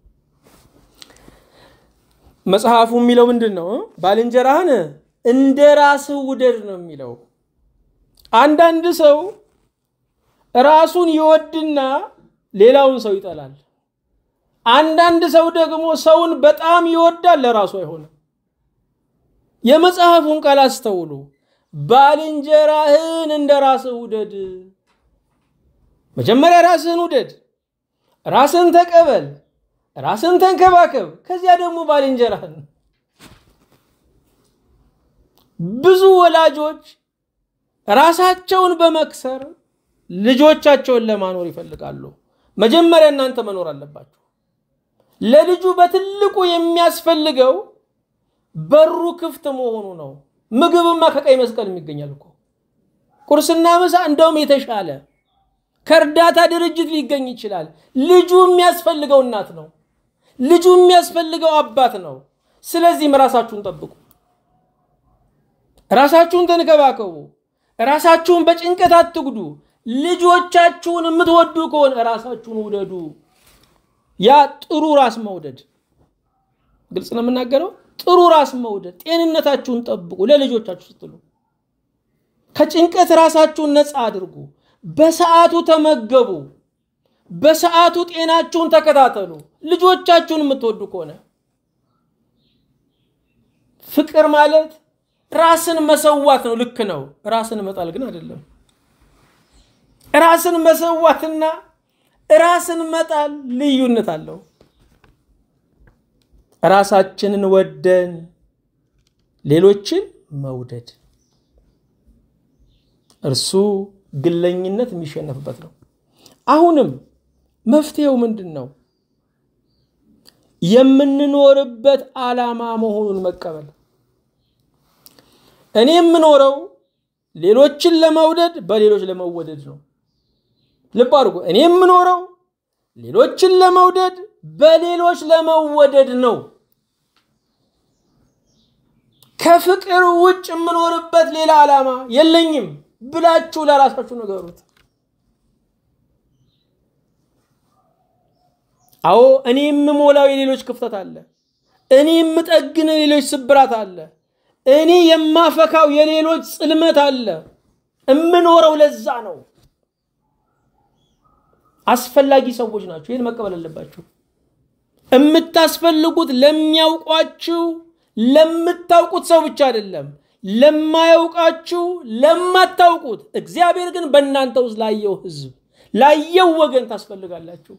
A: መጽሐፉ የሚለው ምንድን ነው? ባልንጀራህን እንደ ራስህ ውደድ ነው የሚለው። አንዳንድ ሰው ራሱን ይወድና ሌላውን ሰው ይጠላል። አንዳንድ ሰው ደግሞ ሰውን በጣም ይወዳል፣ ለራሱ አይሆንም። የመጽሐፉን ቃል አስተውሉ። ባልንጀራህን እንደ ራስህ ውደድ። መጀመሪያ ራስህን ውደድ፣ ራስህን ተቀበል፣ ራስህን ተንከባከብ። ከዚያ ደግሞ ባልንጀራህን። ብዙ ወላጆች ራሳቸውን በመክሰር ልጆቻቸውን ለማኖር ይፈልጋሉ። መጀመሪያ እናንተ መኖር አለባችሁ። ለልጁ በትልቁ የሚያስፈልገው በሩ ክፍት መሆኑ ነው። ምግብማ ከቀይ መስቀል የሚገኛል እኮ ቁርስና ምሳ እንደውም የተሻለ ከእርዳታ ድርጅት ሊገኝ ይችላል። ልጁ የሚያስፈልገው እናት ነው። ልጁ የሚያስፈልገው አባት ነው። ስለዚህም ራሳችሁን ጠብቁ፣ ራሳችሁን ተንከባከቡ፣ ራሳችሁን በጭንቀት አትጉዱ። ልጆቻችሁን የምትወዱ ከሆነ ራሳችሁን ውደዱ። ያ ጥሩ ራስ መውደድ፣ ግልጽ ነው የምናገረው። ጥሩ ራስ መውደድ፣ ጤንነታችሁን ጠብቁ። ለልጆቻችሁ ስትሉ ከጭንቀት ራሳችሁን ነፃ አድርጉ። በሰዓቱ ተመገቡ። በሰዓቱ ጤናችሁን ተከታተሉ። ልጆቻችሁን የምትወዱ ከሆነ ፍቅር ማለት ራስን መሰዋት ነው። ልክ ነው። ራስን መጣል ግን አይደለም። ራስን መሰዋትና ራስን መጣል ልዩነት አለው። ራሳችንን ወደን ሌሎችን መውደድ እርሱ ግለኝነት የሚሸነፍበት ነው። አሁንም መፍትሄው ምንድን ነው? የምንኖርበት ዓላማ መሆኑን መቀበል። እኔ የምኖረው ሌሎችን ለመውደድ በሌሎች ለመወደድ ነው። ልብ አድርጎ እኔ የምኖረው ሌሎችን ለመውደድ በሌሎች ለመወደድ ነው። ከፍቅር ውጭ የምኖርበት ሌላ ዓላማ የለኝም ብላችሁ ለራሳችሁ ንገሩት። አዎ እኔ የምሞላው የሌሎች ክፍተት አለ። እኔ የምጠግነው የሌሎች ስብራት አለ። እኔ የማፈካው የሌሎች ጽልመት አለ። እምኖረው ለዛ ነው። አስፈላጊ ሰዎች ናቸው። ይህን መቀበል አለባችሁ። የምታስፈልጉት ለሚያውቋችሁ ለምታውቁት ሰው ብቻ አይደለም፣ ለማያውቃችሁ ለማታውቁት። እግዚአብሔር ግን በእናንተ ውስጥ ላየው ሕዝብ ላየው ወገን ታስፈልጋላችሁ።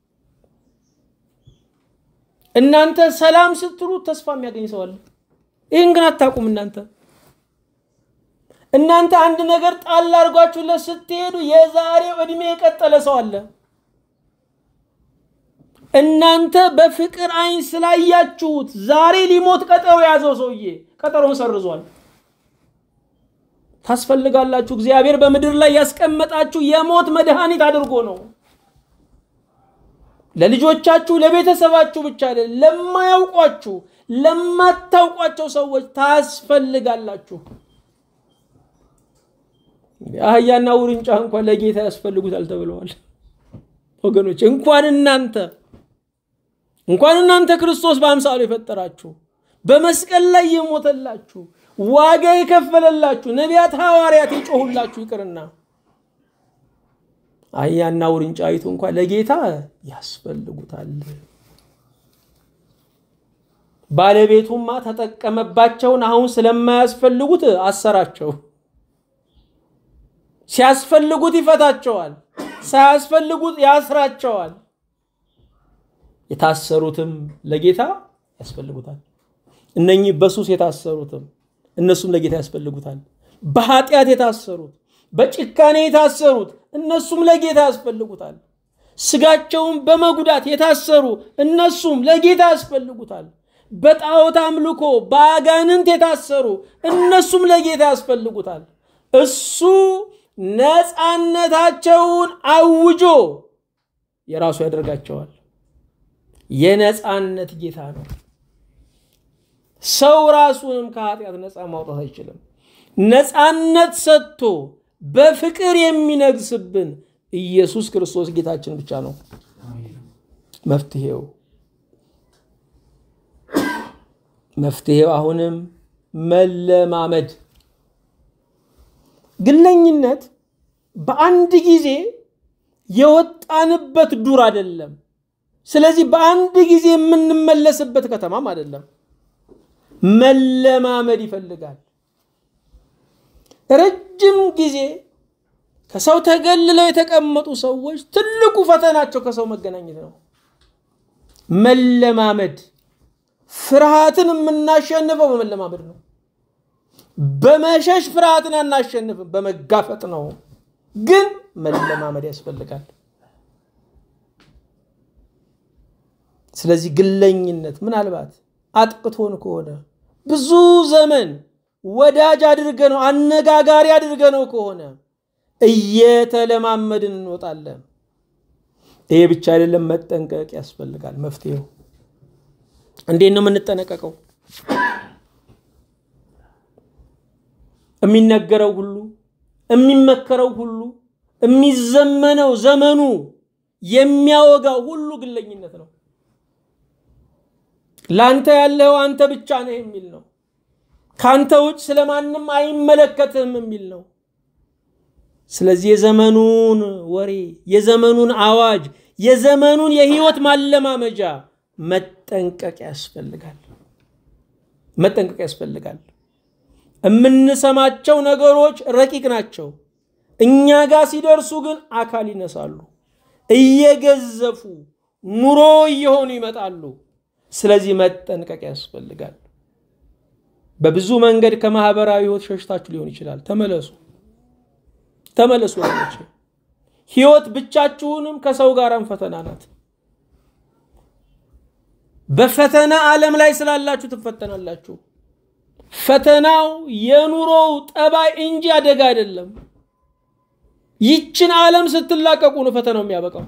A: እናንተ ሰላም ስትሉ ተስፋ የሚያገኝ ሰው አለ። ይህን ግን አታውቁም። እናንተ እናንተ አንድ ነገር ጣል አድርጓችሁለት ስትሄዱ የዛሬው ዕድሜ የቀጠለ ሰው አለ። እናንተ በፍቅር አይን ስላያችሁት ዛሬ ሊሞት ቀጠሮ የያዘው ሰውዬ ቀጠሮን ሰርዟል። ታስፈልጋላችሁ። እግዚአብሔር በምድር ላይ ያስቀመጣችሁ የሞት መድኃኒት አድርጎ ነው። ለልጆቻችሁ ለቤተሰባችሁ ብቻ አይደለም፣ ለማያውቋችሁ ለማታውቋቸው ሰዎች ታስፈልጋላችሁ። አህያና ውርንጫ እንኳን ለጌታ ያስፈልጉታል ተብለዋል። ወገኖች እንኳን እናንተ እንኳን እናንተ ክርስቶስ በአምሳሉ የፈጠራችሁ በመስቀል ላይ የሞተላችሁ ዋጋ የከፈለላችሁ ነቢያት፣ ሐዋርያት የጮሁላችሁ ይቅርና አህያና ውርንጫይቱ እንኳን ለጌታ ያስፈልጉታል። ባለቤቱማ ተጠቀመባቸውን አሁን ስለማያስፈልጉት አሰራቸው። ሲያስፈልጉት ይፈታቸዋል፣ ሳያስፈልጉት ያስራቸዋል። የታሰሩትም ለጌታ ያስፈልጉታል። እነኚህ በሱስ የታሰሩትም እነሱም ለጌታ ያስፈልጉታል። በኃጢአት የታሰሩት በጭካኔ የታሰሩት እነሱም ለጌታ ያስፈልጉታል። ስጋቸውን በመጉዳት የታሰሩ እነሱም ለጌታ ያስፈልጉታል። በጣዖት አምልኮ በአጋንንት የታሰሩ እነሱም ለጌታ ያስፈልጉታል። እሱ ነፃነታቸውን አውጆ የራሱ ያደርጋቸዋል። የነፃነት ጌታ ነው። ሰው ራሱንም ከኃጢአት ነፃ ማውጣት አይችልም። ነፃነት ሰጥቶ በፍቅር የሚነግስብን ኢየሱስ ክርስቶስ ጌታችን ብቻ ነው መፍትሄው። መፍትሄው አሁንም መለማመድ። ግለኝነት በአንድ ጊዜ የወጣንበት ዱር አይደለም። ስለዚህ በአንድ ጊዜ የምንመለስበት ከተማም አይደለም። መለማመድ ይፈልጋል። ረጅም ጊዜ ከሰው ተገልለው የተቀመጡ ሰዎች ትልቁ ፈተናቸው ከሰው መገናኘት ነው። መለማመድ። ፍርሃትን የምናሸንፈው በመለማመድ ነው። በመሸሽ ፍርሃትን አናሸንፍም፣ በመጋፈጥ ነው። ግን መለማመድ ያስፈልጋል። ስለዚህ ግለኝነት ምናልባት አጥቅቶን ከሆነ ብዙ ዘመን ወዳጅ አድርገ ነው አነጋጋሪ አድርገ ነው ከሆነ እየተለማመድን እንወጣለን። ይሄ ብቻ አይደለም፣ መጠንቀቅ ያስፈልጋል። መፍትሄው እንዴት ነው የምንጠነቀቀው? የሚነገረው ሁሉ የሚመከረው ሁሉ የሚዘመነው ዘመኑ የሚያወጋው ሁሉ ግለኝነት ነው። ለአንተ ያለው አንተ ብቻ ነህ የሚል ነው። ከአንተ ውጭ ስለማንም አይመለከትህም የሚል ነው። ስለዚህ የዘመኑን ወሬ፣ የዘመኑን አዋጅ፣ የዘመኑን የህይወት ማለማመጃ መጠንቀቅ ያስፈልጋል። መጠንቀቅ ያስፈልጋል። የምንሰማቸው ነገሮች ረቂቅ ናቸው። እኛ ጋር ሲደርሱ ግን አካል ይነሳሉ፣ እየገዘፉ ኑሮ እየሆኑ ይመጣሉ። ስለዚህ መጠንቀቅ ያስፈልጋል። በብዙ መንገድ ከማህበራዊ ህይወት ሸሽታችሁ ሊሆን ይችላል። ተመለሱ፣ ተመለሱ ወገኖች። ህይወት ብቻችሁንም ከሰው ጋርም ፈተና ናት። በፈተና ዓለም ላይ ስላላችሁ ትፈተናላችሁ። ፈተናው የኑሮው ጠባይ እንጂ አደጋ አይደለም። ይችን ዓለም ስትላቀቁ ነው ፈተናው የሚያበቃው።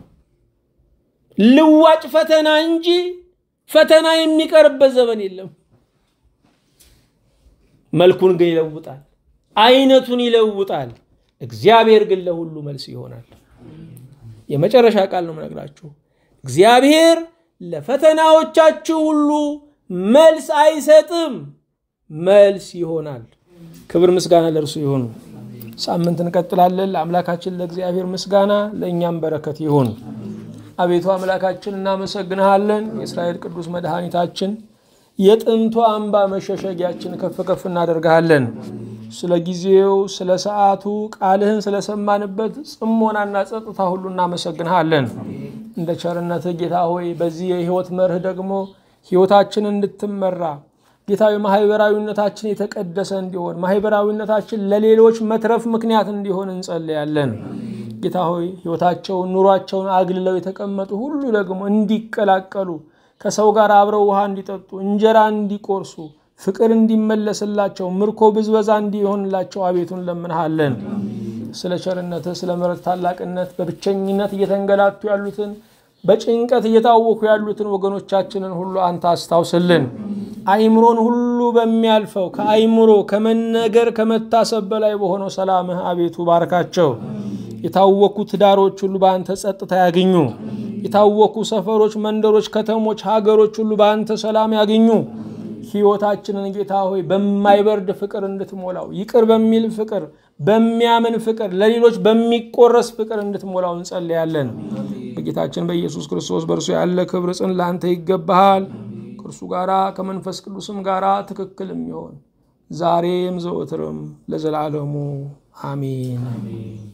A: ልዋጭ ፈተና እንጂ ፈተና የሚቀርበት ዘመን የለም። መልኩን ግን ይለውጣል፣ አይነቱን ይለውጣል። እግዚአብሔር ግን ለሁሉ መልስ ይሆናል። የመጨረሻ ቃል ነው የምነግራችሁ። እግዚአብሔር ለፈተናዎቻችሁ ሁሉ መልስ አይሰጥም፣ መልስ ይሆናል። ክብር ምስጋና ለእርሱ ይሁን። ሳምንት እንቀጥላለን። ለአምላካችን ለእግዚአብሔር ምስጋና ለእኛም በረከት ይሁን። አቤቱ አምላካችን እናመሰግንሃለን። የእስራኤል ቅዱስ መድኃኒታችን የጥንቱ አምባ መሸሸጊያችን ከፍ ከፍ እናደርግሃለን። ስለ ጊዜው፣ ስለ ሰዓቱ ቃልህን ስለሰማንበት ጽሞናና ጸጥታ ሁሉ እናመሰግንሃለን። እንደ ቸርነትህ ጌታ ሆይ በዚህ የህይወት መርህ ደግሞ ህይወታችን እንድትመራ ጌታዊ ማህበራዊነታችን የተቀደሰ እንዲሆን ማህበራዊነታችን ለሌሎች መትረፍ ምክንያት እንዲሆን እንጸልያለን። ጌታ ሆይ ህይወታቸውን ኑሯቸውን አግልለው የተቀመጡ ሁሉ ደግሞ እንዲቀላቀሉ ከሰው ጋር አብረው ውሃ እንዲጠጡ እንጀራ እንዲቆርሱ ፍቅር እንዲመለስላቸው ምርኮ ብዝበዛ እንዲሆንላቸው አቤቱን ለምንሃለን። ስለ ቸርነትህ ስለ ምሕረት ታላቅነት በብቸኝነት እየተንገላቱ ያሉትን በጭንቀት እየታወኩ ያሉትን ወገኖቻችንን ሁሉ አንተ አስታውስልን። አይምሮን ሁሉ በሚያልፈው ከአይምሮ ከመነገር ከመታሰብ በላይ በሆነው ሰላምህ አቤቱ ባርካቸው። የታወኩ ትዳሮች ሁሉ በአንተ ጸጥታ ያገኙ። የታወኩ ሰፈሮች፣ መንደሮች፣ ከተሞች፣ ሀገሮች ሁሉ በአንተ ሰላም ያገኙ። ሕይወታችንን ጌታ ሆይ በማይበርድ ፍቅር እንድትሞላው ይቅር በሚል ፍቅር፣ በሚያምን ፍቅር፣ ለሌሎች በሚቆረስ ፍቅር እንድትሞላው እንጸልያለን። በጌታችን በኢየሱስ ክርስቶስ በእርሱ ያለ ክብር ጽን ለአንተ ይገባሃል። ከእርሱ ጋራ ከመንፈስ ቅዱስም ጋራ ትክክል የሚሆን ዛሬም ዘወትርም ለዘላለሙ አሜን።